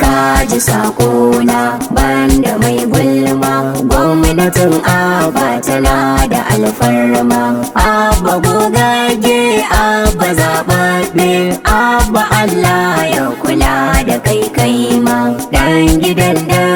ka ji sakona banda mai gulma gwamnatin abba tana da alfarma abba gogage abba zaɓaɓɓe abba allah ya kula da kai kai ma dan gidan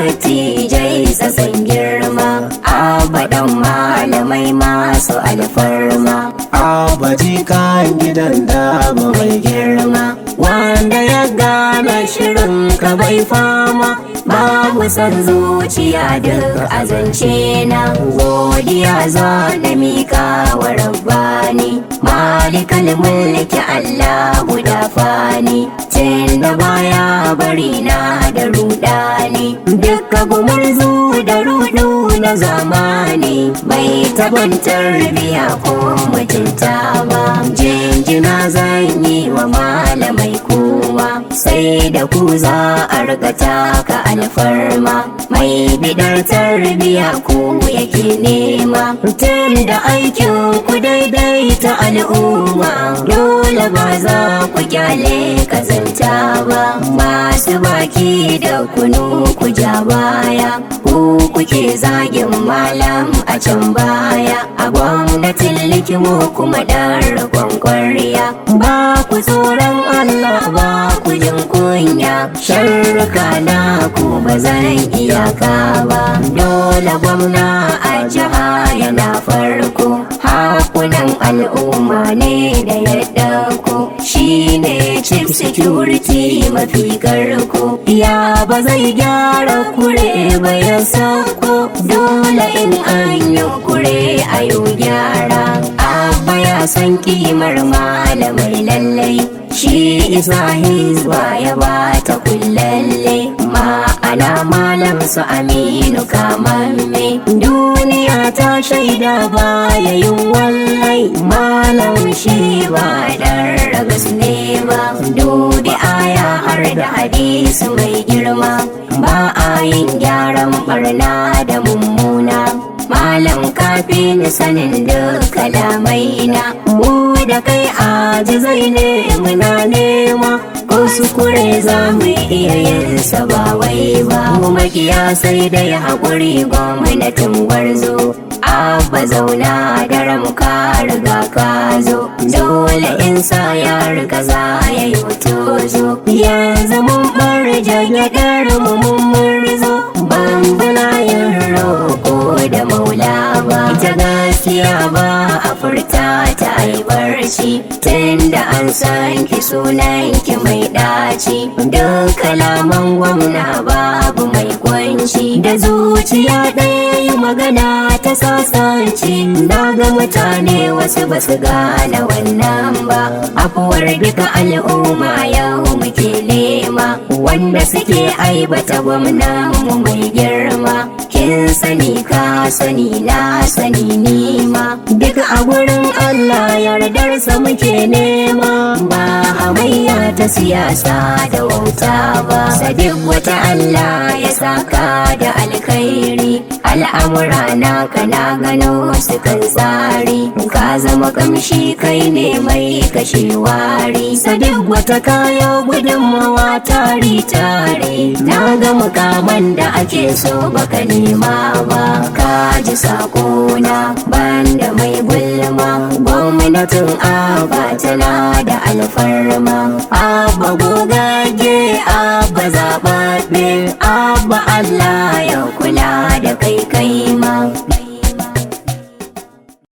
dattijai sasan girma abba dan malamai masu alfarma Abba kan gidan da ba mai girma wanda ya gane shirin ka bai fama babu san zuciya duk azance na godiya za na mika wa rabbani malikal mulki Allah guda fani tun da baya bari na da rudani dukka gumurzu da rudu na zamani bai taban tarbiya ko mutunta ba jinjina zan yi wa malamai kowa sai da ku za a riga taka alfarma mai bidar tarbiya ku yake nema tun da aikin ku daidai ta al'umma dole ba za ku kyale kazanta ba masu baki da kunu ku ja baya ku kuke zagin malam a can baya a gwamnatin likimo kuma ɗan ragon kwarya ba ku tsoron Allah ba ku jin kunya sharruka na ku ba zan iyaka ba dole gwamna a jiha yana farko hakunan al'umma ne da ya ɗauko shi ne chief security mafi karko ya ba zai gyara kure ba ya sauko dole in an yi kure a yau gyara abba ya san kimar malamai lallai shi isa hizba ya bata kullalle ma'ana malam su aminu kamamme duniya ta shaida baya yin wallai malam shi ba dan ragas ne ba dubi aya har da hadisi mai girma ba a yin gyaran barna da mummuna malam kafin sanin duk kalamai na mu da kai ajizai ne muna nema ko sukure za mu iya yin sa ba wai ba mu makiya sai dai haƙuri gwamnatin gwarzo abba zauna da ka riga ka zo dole in sa ya riga za ya yi tozo yanzu mun bar jagyaɗar mu mun murzo bambana yin roƙo da maula ba ita gaskiya ba a furta ta aibarci tun da an san ki sunan ki mai ɗaci duk kalaman gwamna babu mai kwanci da zuciya ɗaya yi magana ta sasanci na ga mutane wasu ba su gane wannan ba afuwar duka al'umma yau muke nema wanda suke aibata gwamnan mu mai girma kin sani ka sani na sani nima duk a gurin Allah yardarsa muke nema ba hamayya ta siyasa da wauta ba sadiq wata Allah ya saka da alkhairi al'amura na kana gano su kan tsari ka zama kamshi kai ne mai kashe wari sadiq wata kayo gudunmawa tari tare na ga mukaman da ake so baka nema ba ka ji sakona banda mai gulma gwamnatin aba tana da alfarma abba gogage abba zaɓaɓɓe abba allah ya kula da kai kai ma